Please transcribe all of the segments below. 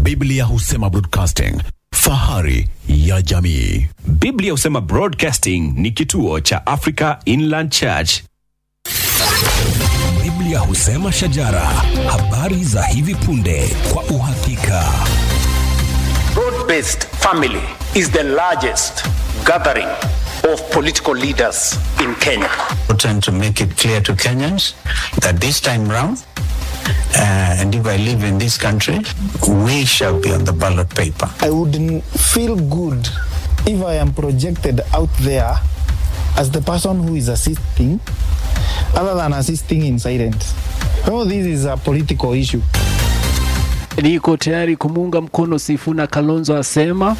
Biblia husema broadcasting, fahari ya jamii. Biblia husema Broadcasting ni kituo cha Africa Inland Church. Biblia husema shajara, habari za hivi punde kwa uhakika. Broad-based family is the largest gathering of political leaders in Kenya. important to make it clear to Kenyans that this time round, uh, and if I live in this country, we shall be on the ballot paper. I wouldn't feel good if I am projected out there as the person who is assisting, other than assisting in silence. Oh, this is a political issue. Niko tayari kumuunga mkono Sifuna, Kalonzo asema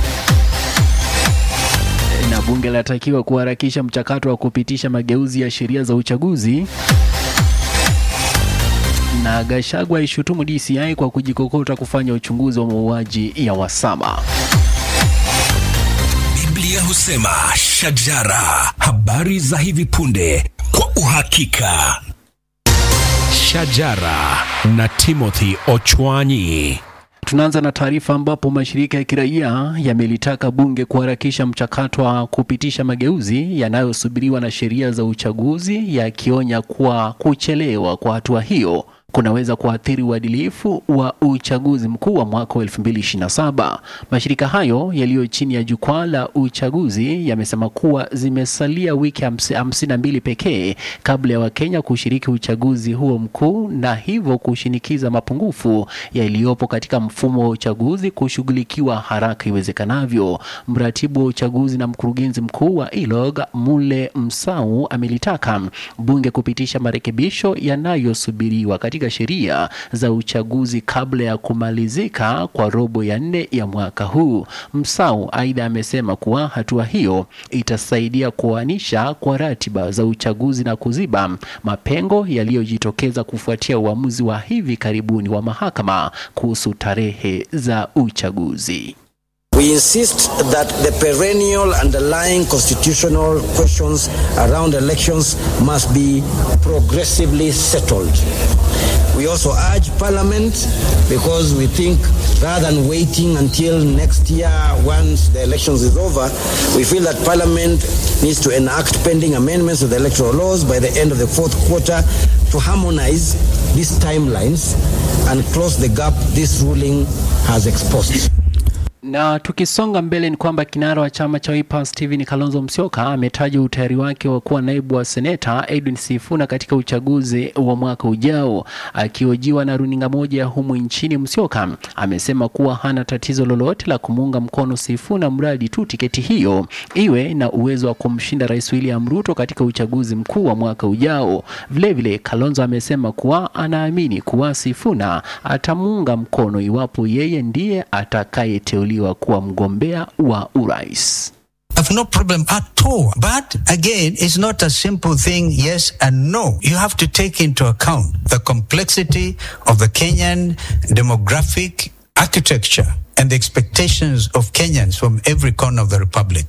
na bunge linatakiwa kuharakisha mchakato wa kupitisha mageuzi ya sheria za uchaguzi. Na Gachagua aishutumu DCI kwa kujikokota kufanya uchunguzi wa mauaji ya Wasama. Biblia husema shajara, habari za hivi punde kwa uhakika. Shajara na Timothy Ochwanyi. Tunaanza na taarifa ambapo mashirika ya kiraia yamelitaka bunge kuharakisha mchakato wa kupitisha mageuzi yanayosubiriwa na sheria za uchaguzi, yakionya kuwa kuchelewa kwa hatua hiyo kunaweza kuathiri uadilifu wa uchaguzi mkuu wa mwaka wa 2027. Mashirika hayo yaliyo chini ya jukwaa la uchaguzi yamesema kuwa zimesalia wiki hamsi- hamsini na mbili pekee kabla ya Wakenya kushiriki uchaguzi huo mkuu na hivyo kushinikiza mapungufu yaliyopo katika mfumo wa uchaguzi kushughulikiwa haraka iwezekanavyo. Mratibu wa uchaguzi na mkurugenzi mkuu wa ILOG Mule Msau amelitaka bunge kupitisha marekebisho yanayosubiriwa katika sheria za uchaguzi kabla ya kumalizika kwa robo ya nne ya mwaka huu. Msau aidha amesema kuwa hatua hiyo itasaidia kuanisha kwa ratiba za uchaguzi na kuziba mapengo yaliyojitokeza kufuatia uamuzi wa hivi karibuni wa mahakama kuhusu tarehe za uchaguzi. We insist that the perennial underlying constitutional questions around elections must be progressively settled. We also urge Parliament, because we think rather than waiting until next year once the elections is over, we feel that Parliament needs to enact pending amendments to the electoral laws by the end of the fourth quarter to harmonize these timelines and close the gap this ruling has exposed. Na tukisonga mbele ni kwamba kinara wa chama cha Wiper Stephen Kalonzo Musyoka ametaja utayari wake wa kuwa naibu wa seneta Edwin Sifuna katika uchaguzi wa mwaka ujao. Akihojiwa na runinga moja ya humu nchini, Musyoka amesema kuwa hana tatizo lolote la kumuunga mkono Sifuna mradi tu tiketi hiyo iwe na uwezo wa kumshinda Rais William Ruto katika uchaguzi mkuu wa mwaka ujao. Vilevile, Kalonzo amesema kuwa anaamini kuwa Sifuna atamuunga mkono iwapo yeye ndiye atakayeteuliwa kuwa mgombea wa urais. I've no problem at all. But again, it's not a simple thing, yes and no. You have to take into account the complexity of the Kenyan demographic architecture and the expectations of Kenyans from every corner of the republic.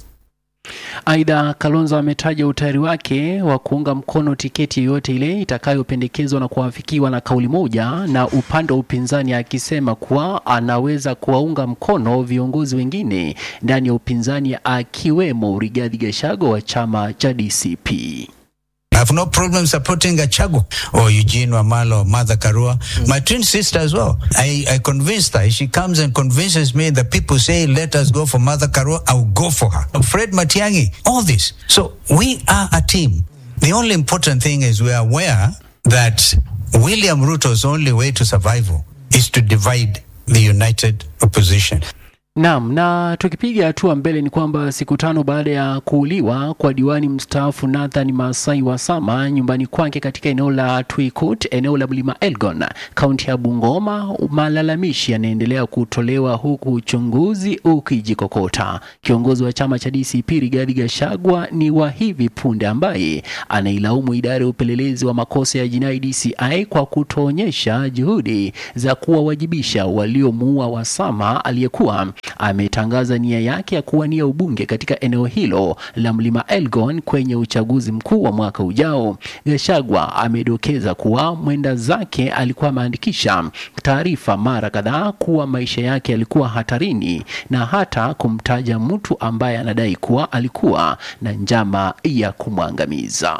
Aidha, Kalonzo ametaja utayari wake wa kuunga mkono tiketi yoyote ile itakayopendekezwa na kuafikiwa na kauli moja na upande wa upinzani, akisema kuwa anaweza kuwaunga mkono viongozi wengine ndani ya upinzani akiwemo Rigathi Gachagua wa chama cha DCP. I have no problem supporting Gachago or Eugene Wamalo or Mother Karua. My twin sister as well. I, I convinced her. If she comes and convinces me, the people say, let us go for Mother Karua, I'll go for her. Fred Matiangi, all this. So we are a team. The only important thing is we are aware that William Ruto's only way to survival is to divide the united opposition. Naam, na tukipiga hatua mbele ni kwamba siku tano baada ya kuuliwa kwa diwani mstaafu Nathan Masai Wasama nyumbani kwake katika eneo la Twikut, eneo la Mlima Elgon, kaunti ya Bungoma, malalamishi yanaendelea kutolewa huku uchunguzi ukijikokota. Kiongozi wa chama cha DCP Rigathi Gachagua ni wa hivi punde ambaye anailaumu idara ya upelelezi wa makosa ya jinai DCI kwa kutoonyesha juhudi za kuwawajibisha waliomuua Wasama aliyekuwa ametangaza nia yake ya kuwania ubunge katika eneo hilo la Mlima Elgon kwenye uchaguzi mkuu wa mwaka ujao. Gachagua amedokeza kuwa mwenda zake alikuwa ameandikisha taarifa mara kadhaa kuwa maisha yake yalikuwa hatarini na hata kumtaja mtu ambaye anadai kuwa alikuwa na njama ya kumwangamiza.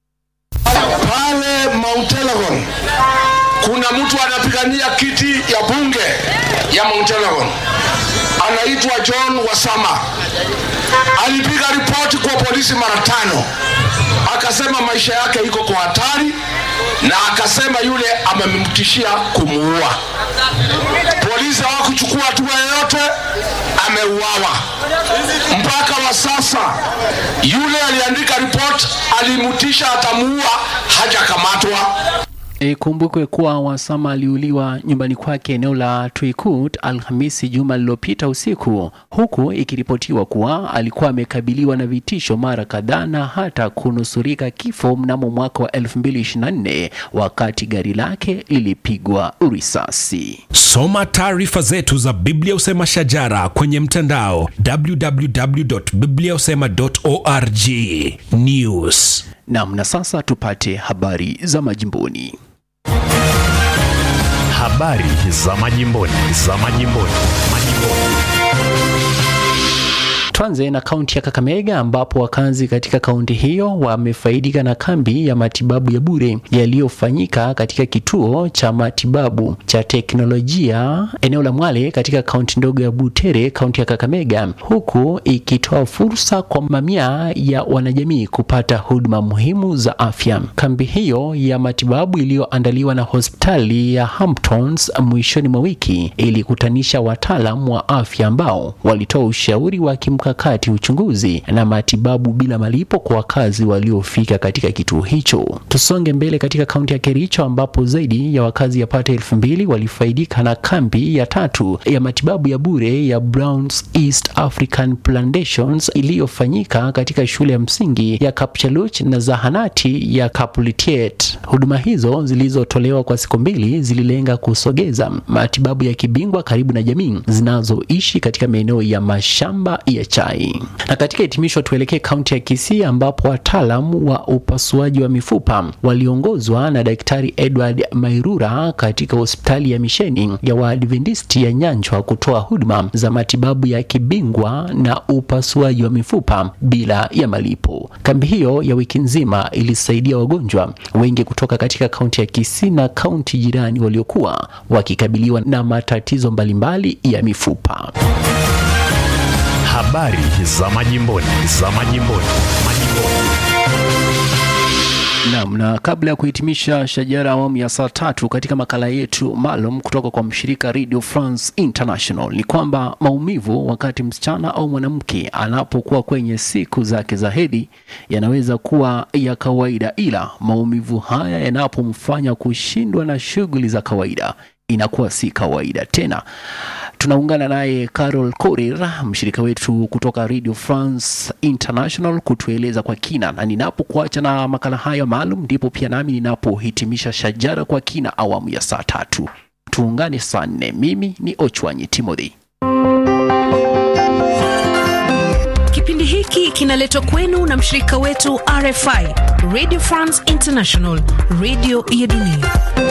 Pale Mount Elgon kuna mtu anapigania kiti ya bunge ya Mount Elgon, anaitwa John Wasama. Alipiga ripoti kwa polisi mara tano, akasema maisha yake iko kwa hatari, na akasema yule amemtishia kumuua. Polisi hawakuchukua hatua yoyote, ameuawa. Mpaka wa sasa yule aliandika ripoti alimtisha atamuua, hajakamatwa. Ikumbukwe kuwa Wasama aliuliwa nyumbani kwake eneo la Twikut Alhamisi juma lililopita usiku, huku ikiripotiwa kuwa alikuwa amekabiliwa na vitisho mara kadhaa na hata kunusurika kifo mnamo mwaka wa 2024 wakati gari lake lilipigwa risasi. Soma taarifa zetu za Biblia Usema Shajara kwenye mtandao www.bibliausema.org. News. Nam, na sasa tupate habari za majimboni. Habari za majimboni, za majimboni, majimboni. Tuanze na kaunti ya Kakamega ambapo wakazi katika kaunti hiyo wamefaidika na kambi ya matibabu ya bure yaliyofanyika katika kituo cha matibabu cha teknolojia eneo la Mwale katika kaunti ndogo ya Butere, kaunti ya Kakamega, huku ikitoa fursa kwa mamia ya wanajamii kupata huduma muhimu za afya. Kambi hiyo ya matibabu iliyoandaliwa na hospitali ya Hamptons mwishoni mwa wiki ilikutanisha wataalam wa afya ambao walitoa ushauri wa kimkakati, uchunguzi na matibabu bila malipo kwa wakazi waliofika katika kituo hicho. Tusonge mbele katika kaunti ya Kericho ambapo zaidi ya wakazi yapata elfu mbili walifaidika na kambi ya tatu ya matibabu ya bure ya Browns East African Plantations iliyofanyika katika shule ya msingi ya Kapchaluch na zahanati ya Kapulitiet. Huduma hizo zilizotolewa kwa siku mbili zililenga kusogeza matibabu ya kibingwa karibu na jamii zinazoishi katika maeneo ya mashamba ya chai. Na katika hitimisho, tuelekee kaunti ya Kisii ambapo wataalam wa upasuaji wa mifupa waliongozwa na Daktari Edward Mairura katika hospitali ya misheni ya Waadventisti ya Nyanchwa kutoa huduma za matibabu ya kibingwa na upasuaji wa mifupa bila ya malipo. Kambi hiyo ya wiki nzima ilisaidia wagonjwa wengi kutoka katika kaunti ya Kisii na kaunti jirani waliokuwa wakikabiliwa na matatizo mbalimbali ya mifupa. Habari za majimboni, za majimboni, majimboni. Naam, na kabla ya kuhitimisha shajara awamu ya saa tatu katika makala yetu maalum kutoka kwa mshirika Radio France International ni kwamba maumivu wakati msichana au mwanamke anapokuwa kwenye siku zake za hedhi yanaweza kuwa ya kawaida, ila maumivu haya yanapomfanya kushindwa na shughuli za kawaida inakuwa si kawaida tena. Tunaungana naye Carol Korir, mshirika wetu kutoka Radio France International, kutueleza kwa kina, na ninapokuacha na makala haya maalum, ndipo pia nami ninapohitimisha shajara kwa kina awamu ya saa tatu. Tuungane saa nne. Mimi ni Ochwanyi Timothy. Kipindi hiki kinaletwa kwenu na mshirika wetu RFI, Radio France International, radio ya dunia.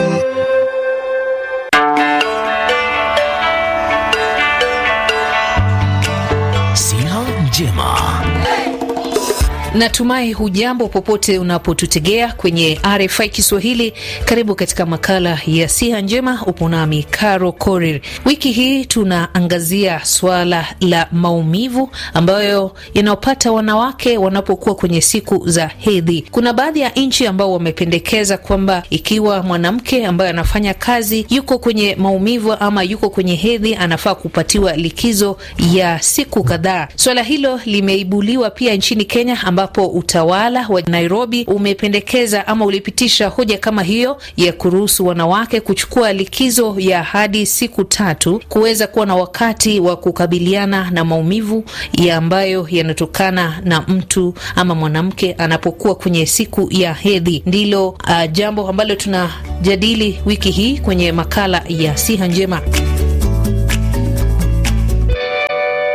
Siha njema. Natumai hujambo popote unapotutegea kwenye RFI Kiswahili. Karibu katika makala ya siha njema, upo nami Caro Korir. Wiki hii tunaangazia swala la maumivu ambayo yanayopata wanawake wanapokuwa kwenye siku za hedhi. Kuna baadhi ya nchi ambao wamependekeza kwamba ikiwa mwanamke ambaye anafanya kazi yuko kwenye maumivu ama yuko kwenye hedhi, anafaa kupatiwa likizo ya siku kadhaa. Swala hilo limeibuliwa pia nchini Kenya ambapo utawala wa Nairobi umependekeza ama ulipitisha hoja kama hiyo ya kuruhusu wanawake kuchukua likizo ya hadi siku tatu kuweza kuwa na wakati wa kukabiliana na maumivu ya ambayo yanatokana na mtu ama mwanamke anapokuwa kwenye siku ya hedhi. Ndilo uh, jambo ambalo tunajadili wiki hii kwenye makala ya siha njema.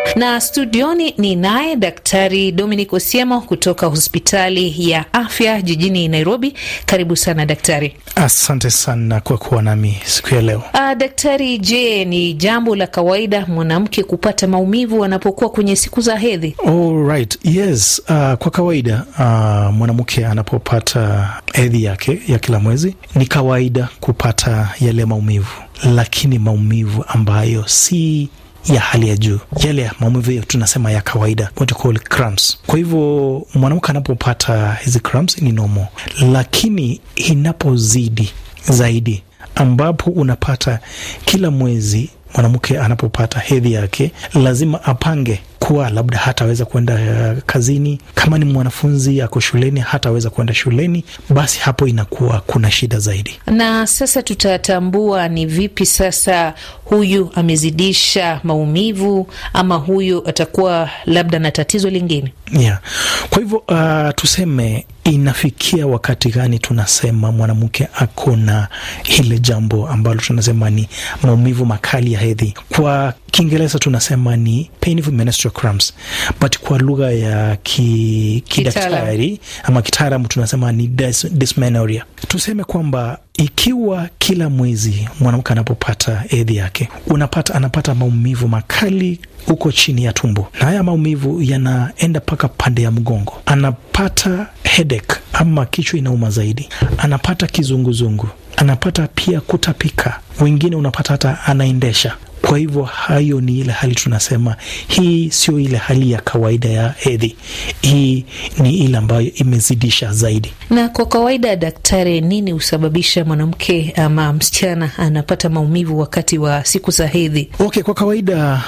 Na studioni ni naye Daktari Dominic Osiemo kutoka hospitali ya afya jijini Nairobi. Karibu sana daktari. Asante sana kwa kuwa nami siku ya leo. Uh, daktari, je, ni jambo la kawaida mwanamke kupata maumivu anapokuwa kwenye siku za hedhi? All right. Yes, uh, kwa kawaida uh, mwanamke anapopata hedhi yake ya kila mwezi ni kawaida kupata yale maumivu, lakini maumivu ambayo si ya hali ya juu, yale maumivu hiyo tunasema ya kawaida, what you call cramps. Kwa hivyo mwanamke anapopata hizi cramps ni normal, lakini inapozidi zaidi, ambapo unapata kila mwezi mwanamke anapopata hedhi yake lazima apange kuwa labda hataweza kwenda uh, kazini. Kama ni mwanafunzi ako shuleni hataweza kwenda shuleni, basi hapo inakuwa kuna shida zaidi. Na sasa tutatambua ni vipi sasa huyu amezidisha maumivu ama huyu atakuwa labda na tatizo lingine? Yeah. Kwa hivyo uh, tuseme inafikia wakati gani tunasema mwanamke ako na hile jambo ambalo tunasema ni maumivu makali ya hedhi. Kwa Kiingereza tunasema ni painful menstrual cramps, but kwa lugha ya ki, kidaktari ama kitaalamu tunasema ni dys, dysmenorrhea. Tuseme kwamba ikiwa kila mwezi mwanamke anapopata hedhi yake unapata anapata maumivu makali huko chini ya tumbo, na haya maumivu yanaenda mpaka pande ya mgongo, anapata headache ama kichwa inauma zaidi, anapata kizunguzungu, anapata pia kutapika, wengine unapata hata anaendesha kwa hivyo hayo ni ile hali tunasema, hii sio ile hali ya kawaida ya hedhi, hii ni ile ambayo imezidisha zaidi. Na kwa kawaida, daktari, nini husababisha mwanamke ama msichana anapata maumivu wakati wa siku za hedhi? Okay, kwa kawaida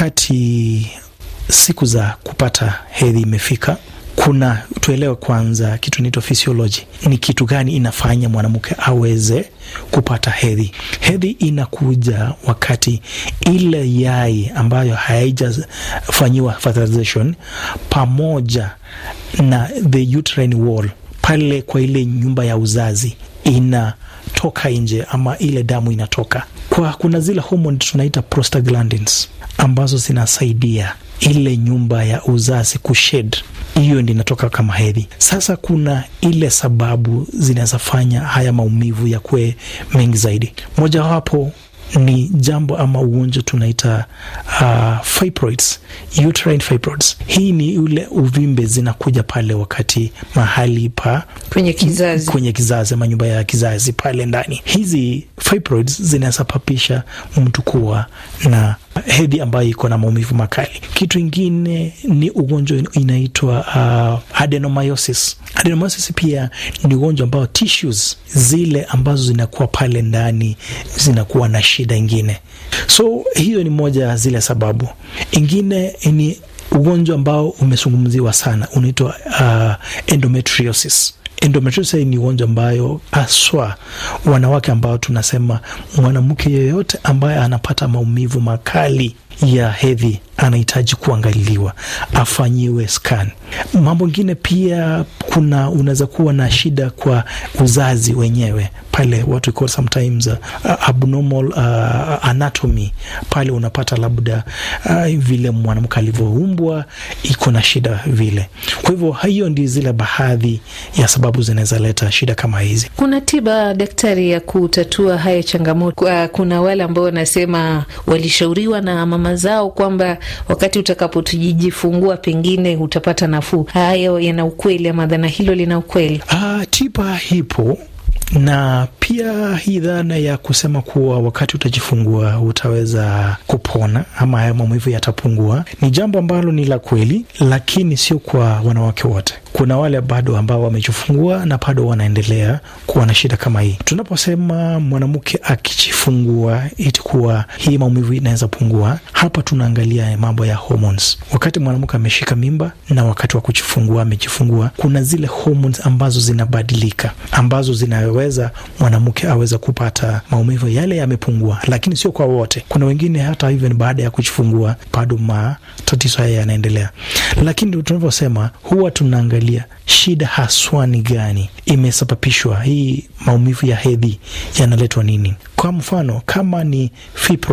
wakati siku za kupata hedhi imefika kuna tuelewe kwanza kitu inaitwa physiology. Ni kitu gani inafanya mwanamke aweze kupata hedhi? Hedhi inakuja wakati ile yai ambayo haijafanyiwa fertilization pamoja na the uterine wall pale kwa ile nyumba ya uzazi inatoka nje, ama ile damu inatoka kwa, kuna zile homoni tunaita prostaglandins ambazo zinasaidia ile nyumba ya uzazi kushed hiyo ndi inatoka kama hedhi. Sasa kuna ile sababu zinawezafanya haya maumivu ya kuwe mengi zaidi. Mojawapo ni jambo ama ugonjwa tunaita uh, fibroids, uterine fibroids. Hii ni ule uvimbe zinakuja pale wakati mahali pa kwenye kizazi, kwenye kizazi ama nyumba ya kizazi pale ndani. Hizi fibroids zinasababisha mtu kuwa na hedhi ambayo iko na maumivu makali. Kitu ingine ni ugonjwa inaitwa uh, adenomyosis. Adenomyosis pia ni ugonjwa ambao tissues zile ambazo zinakuwa pale ndani zinakuwa na shida ingine, so hiyo ni moja ya zile sababu. Ingine ni ugonjwa ambao umezungumziwa sana unaitwa uh, endometriosis. Endometriosis ni ugonjwa ambayo haswa wanawake ambao tunasema mwanamke yeyote ambaye anapata maumivu makali ya hedhi anahitaji kuangaliliwa, afanyiwe scan. Mambo ingine pia, kuna unaweza kuwa na shida kwa uzazi wenyewe pale, what we call sometimes uh, abnormal uh, anatomy pale unapata labda uh, vile mwanamke alivyoumbwa iko na shida vile. Kwa hivyo hiyo ndi zile baadhi ya sababu zinaweza leta shida kama hizi. Kuna tiba daktari ya kutatua haya changamoto? Kuna wale ambao wanasema walishauriwa na mama zao kwamba wakati utakapotujifungua pengine utapata nafuu. Hayo yana ukweli ama dhana hilo lina ukweli? Ah, tiba hipo na pia hii dhana ya kusema kuwa wakati utajifungua utaweza kupona ama haya maumivu yatapungua ni jambo ambalo ni la kweli, lakini sio kwa wanawake wote. Kuna wale bado ambao wamejifungua na bado wanaendelea kuwa na shida kama hii. Tunaposema mwanamke akijifungua iti kuwa hii maumivu inaweza pungua, hapa tunaangalia mambo ya hormones. Wakati mwanamke ameshika mimba na wakati wa kujifungua amejifungua, kuna zile hormones ambazo zinabadilika ambazo zinaweza mwanamke aweza kupata maumivu yale yamepungua, lakini sio kwa wote. Kuna wengine hata hivyo baada ya kujifungua bado matatizo haya yanaendelea, lakini tunavyosema huwa tunaangalia shida haswa ni gani imesababishwa, hii maumivu ya hedhi yanaletwa nini? Kwa mfano kama ni fibroids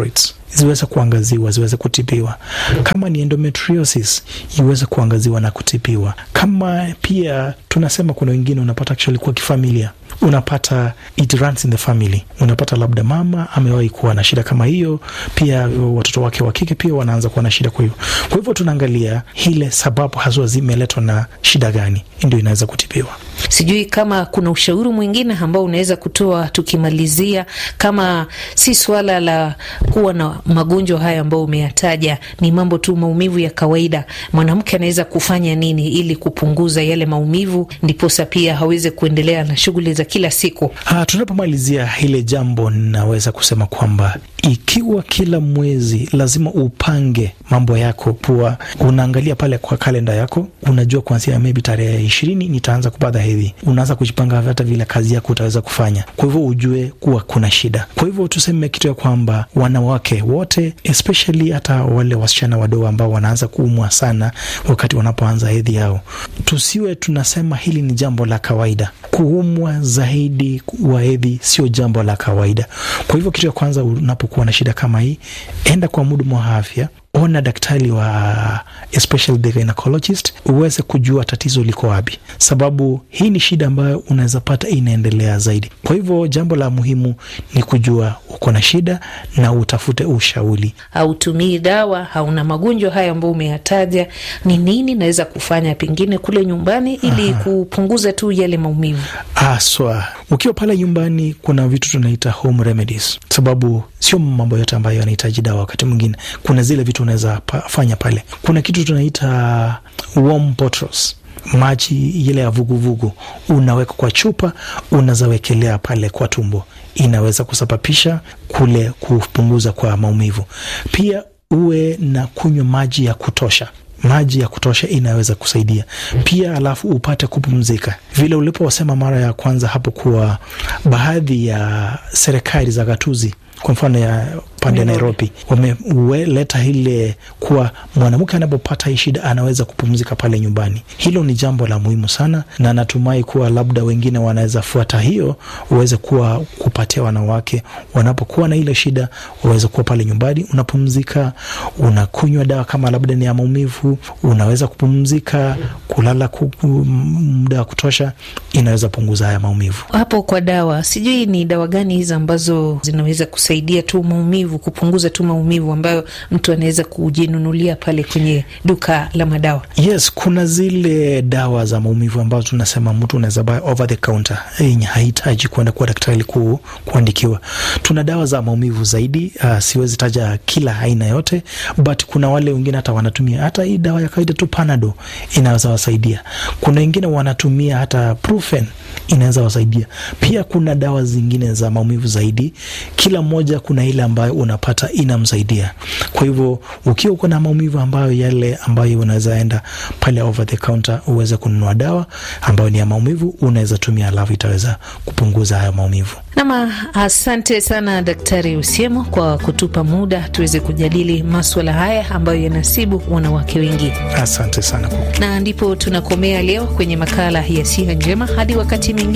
ziweze kuangaziwa, ziweze kutibiwa. Kama ni endometriosis iweze kuangaziwa na kutibiwa. Kama pia tunasema kuna wengine unapata actually kwa kifamilia unapata it runs in the family. Unapata labda mama amewahi kuwa na shida kama hiyo, pia watoto wake wa kike pia wanaanza kuwa na shida. Kwa hiyo kwa hivyo tunaangalia ile sababu haswa zimeletwa na shida gani, ndio inaweza kutibiwa. Sijui kama kuna ushauri mwingine ambao unaweza kutoa tukimalizia, kama si swala la kuwa na magonjwa haya ambayo umeyataja, ni mambo tu maumivu ya kawaida, mwanamke anaweza kufanya nini ili kupunguza yale maumivu, ndiposa pia aweze kuendelea na shughuli za kila siku? Ah, tunapomalizia hile jambo, naweza kusema kwamba ikiwa kila mwezi lazima upange mambo yako, kuwa unaangalia pale kwa kalenda yako, unajua kuanzia maybe tarehe ishirini nitaanza kupata hedhi, unaanza kujipanga hata vile kazi yako utaweza kufanya. Kwa hivyo ujue kuwa kuna shida. Kwa hivyo tuseme kitu ya kwamba wanawake wote especially hata wale wasichana wadogo ambao wanaanza kuumwa sana wakati wanapoanza hedhi yao, tusiwe tunasema hili ni jambo la kawaida. Kuumwa zaidi wa hedhi sio jambo la kawaida. Kwa hivyo kitu ya kwanza unapokuwa na shida kama hii, enda kwa mhudumu wa afya ona daktari wa especially the gynecologist uweze kujua tatizo liko wapi, sababu hii ni shida ambayo unaweza pata inaendelea zaidi. Kwa hivyo jambo la muhimu ni kujua uko na shida na utafute ushauri. Hautumii dawa, hauna magonjwa haya ambayo umeyataja, ni nini naweza kufanya pengine kule nyumbani ili Aha. kupunguza tu yale maumivu? Aswa ukiwa pale nyumbani, kuna vitu tunaita home remedies, sababu sio mambo yote ambayo yanahitaji dawa. Wakati mwingine kuna zile vitu unaweza pa, fanya pale. Kuna kitu tunaita warm bottles maji ile ya vuguvugu unaweka kwa chupa, unazawekelea pale kwa tumbo, inaweza kusababisha kule kupunguza kwa maumivu. Pia uwe na kunywa maji ya kutosha maji ya kutosha inaweza kusaidia pia, alafu upate kupumzika. Vile uliposema mara ya kwanza hapo kuwa baadhi ya serikali za gatuzi kwa mfano ya pande ya Nairobi wameleta ile kuwa mwanamke anapopata hii shida anaweza kupumzika pale nyumbani. Hilo ni jambo la muhimu sana, na natumai kuwa labda wengine wanaweza fuata hiyo, uweze kuwa kupatia wanawake wanapokuwa na ile shida, waweze kuwa pale nyumbani, unapumzika, unakunywa dawa kama labda ni ya maumivu, unaweza kupumzika, kulala muda wa kutosha, inaweza punguza haya maumivu. Hapo kwa dawa, sijui ni dawa gani hizi ambazo zinaweza kusaidia tu maumivu, kupunguza tu maumivu ambayo mtu anaweza kujinunulia pale kwenye duka la madawa? Yes, kuna zile dawa za maumivu ambazo tunasema mtu unaweza buy over the counter yenye hahitaji kuenda kwa daktari ku, kuandikiwa. Tuna dawa za maumivu zaidi. Uh, siwezi taja kila aina yote, but kuna wale wengine hata wanatumia hata hii dawa ya kawaida tu Panado inaweza wasaidia. Kuna wengine wanatumia hata Brufen inaweza wasaidia. Pia kuna dawa zingine za maumivu zaidi, kila mmoja kuna ile ambayo unapata inamsaidia. Kwa hivyo ukiwa uko na maumivu ambayo yale ambayo unaweza enda pale over the counter uweze kununua dawa ambayo ni ya maumivu, unaweza tumia, alafu itaweza kupunguza hayo maumivu. Nama, asante sana Daktari Usiemo kwa kutupa muda tuweze kujadili maswala haya ambayo yanasibu wanawake wengi, Asante sana kwa na ndipo tunakomea leo kwenye makala ya Siha Njema. Hadi wakati